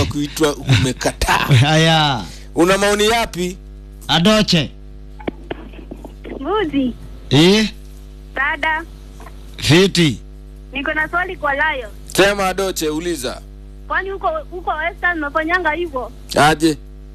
kuitwa umekataa haya una maoni yapi adoche Mbuzi, eh? dada, fiti niko na swali kwa Lion. sema adoche uliza Kwani huko huko Western unafanyanga hivyo? aje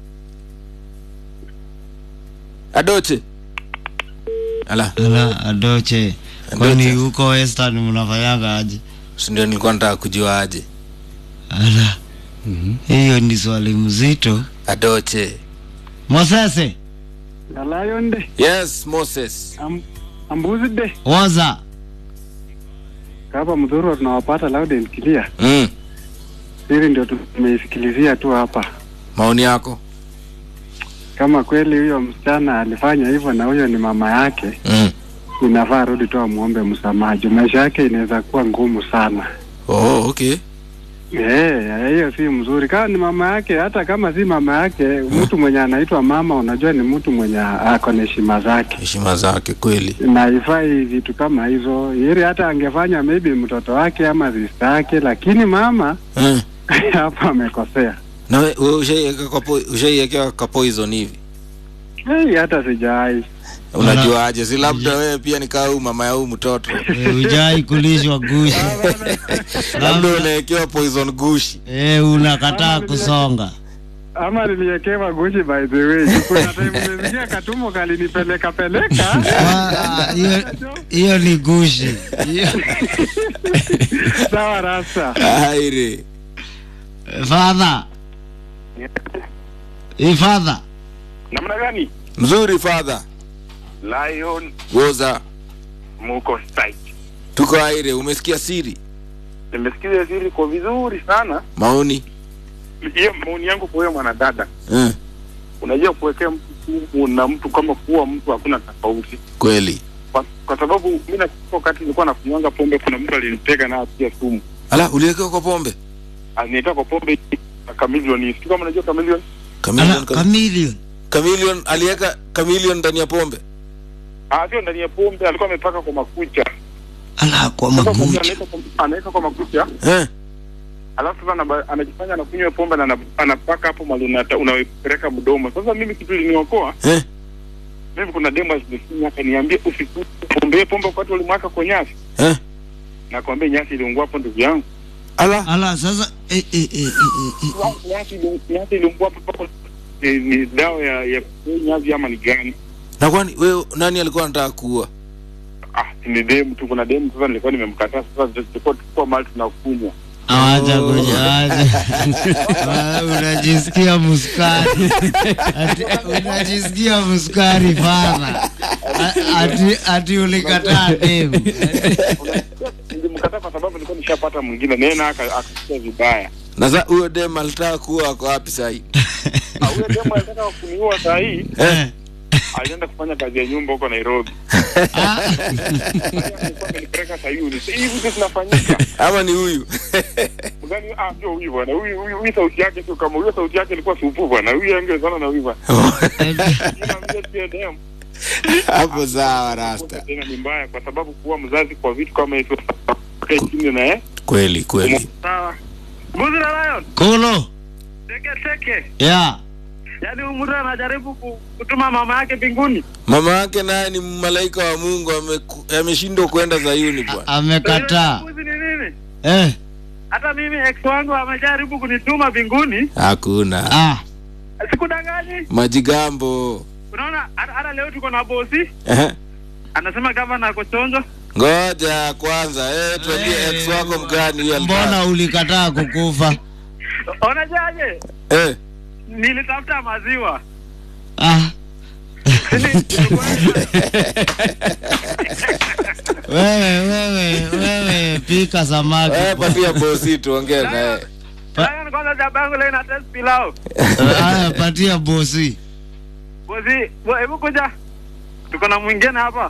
adoche ala ala adoche kwani huko western mnafanyaga aje sindio nilikuwa nataka kujua aje ala hiyo ni swali mzito adoche mosese Lion de yes moses am, ambuzi de waza hapa mdhuru tunawapata loud and clear. mm. Hili ndio tumeisikilizia tu hapa. maoni yako Kama kweli huyo msichana alifanya hivyo na huyo ni mama yake, mm. inafaa rudi tu amwombe msamaha. juu Maisha yake inaweza kuwa ngumu sana. oh, okay Eh, hiyo si mzuri. Kama ni mama yake, hata kama si mama yake, mtu mwenye anaitwa mama, unajua ni mtu mwenye ako na heshima zake. heshima zake kweli na ifai vitu kama hizo ili hata angefanya maybe mtoto wake ama sister yake, lakini mama mm. hapa amekosea. na we, we ushaiweka kwa po- ushaiwekewa ka poison hivi Hey, hata sijai unajua aje si labda wewe pia nikaa huu mama ya huu mtoto Eh, ujai kulishwa gushi labda unawekewa poison gushi eh, unakataa kusonga ama niliekewa gushi by the way. Kuna time nimesikia katumbo kalinipeleka peleka. Wa- hiyo- hiyo ni gushi Hiyo- Sawa rasa. aire father Eh, father namna gani mzuri father lion woza muko site tuko aire umesikia siri nimesikiza siri kwa vizuri sana maoni hiyo maoni yangu kwa huyo mwanadada eh, unajua kuwekea mtu sumu na mtu kama kuwa mtu hakuna tofauti kweli kwa, kwa sababu mi nakumbuka wakati nilikuwa nakunywanga pombe kuna mtu alinitega nayo pia sumu ala uliwekewa kwa pombe aliniweka kwa pombe na kamilioni sijui kama unajua kamilioni Chameleon, Ala, kam- chameleon chameleon aliweka chameleon ndani ya pombe Ah, sio ndani ya pombe alikuwa amepaka kwa makucha ala kwa Sasa pombe makucha anaweka kwa- anaweka kwa makucha eh? alafu sasa anaba- anajifanya anakunywa pombe na ana- anapaka hapo mali unata- unapeleka mdomo sasa mimi kitu iliniokoa Eh? mimi kuna demo zimesinya akaniambia usikunywe pombe pombe wakati ulimwaka kwa nyasi Eh? nakwambia nyasi iliungua hapo ndugu yangu ala ala sasa eh, eh, eh, eh, eh, eh. nyasi ili- nyasi iliungua hapo hapo ni, ni dawa ya ya nyasi ama ni gani na kwani wewe nani alikuwa anataka kuua ah ni demu tu kuna demu sasa nilikuwa nimemkataa sasa tulikuwa tulikuwa mahali tunakunywa awacha kuja acha Ah, unajisikia muskari ati, unajisikia muskari fadha ati, ati ulikataa demu nilimkataa kwa sababu nilikuwa nishapata mwingine nena akasikia vibaya na sa huyo dem alitaka kuua ako wapi sahii Ah, huyo demu alitaka kuniua saa hii Eh, alienda kufanya kazi ya nyumba huko Nairobi. ah, Alikuwa amenipeleka Sayuni. Sasa hivi vitu zinafanyika. ama ni huyu Mgani ah ndio huyu bwana. Huyu huyu huyu sauti yake sio kama huyo sauti yake ilikuwa supu bwana. Huyu angezana na huyu bwana. Ila mzee pia dem. hapo sawa rasta Tena ni mbaya kwa sababu kuwa mzazi kwa vitu kama hivyo kae chini na eh. kweli kweli Sawa. Mbuzi na lion. kolo Teke teke. ya Yaani huyu mtu anajaribu ku- kutuma mama yake mbinguni. mama yake naye ni malaika wa mungu ameku- ameshindwa kwenda zayuni bwana amekataa Mbuzi ni nini? eh, Hata mimi ex wangu amejaribu kunituma mbinguni. hakuna ah, Sikudanganyi. majigambo Unaona hata hata leo tuko na bosi Ehe. anasema gavana ako chonjo. ngoja kwanza eh, tuambie ex wako mgani huyo alitaka- mbona ulikataa kukufa Unajaje? eh, Nilitafuta maziwa. ah, wewe wewe wewe pika samaki eh, patia bosi tuongee naye Lion kwanza jabangu leo ina test pilau. haya patia bosi Bosi, bo- hebu kuja. Tuko na mwingine hapa.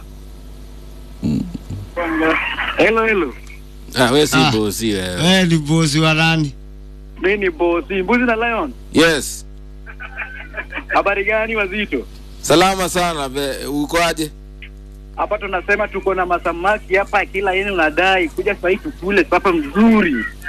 Hello hello. ah, we si Ah. bosi wewe wewe ni bosi wa nani Mimi ni bosi, mbuzi na lion. yes Habari gani wazito? salama sana be, uko aje Hapa tunasema tuko na masamaki hapa kila yeni unadai kuja sasa tukule papa mzuri.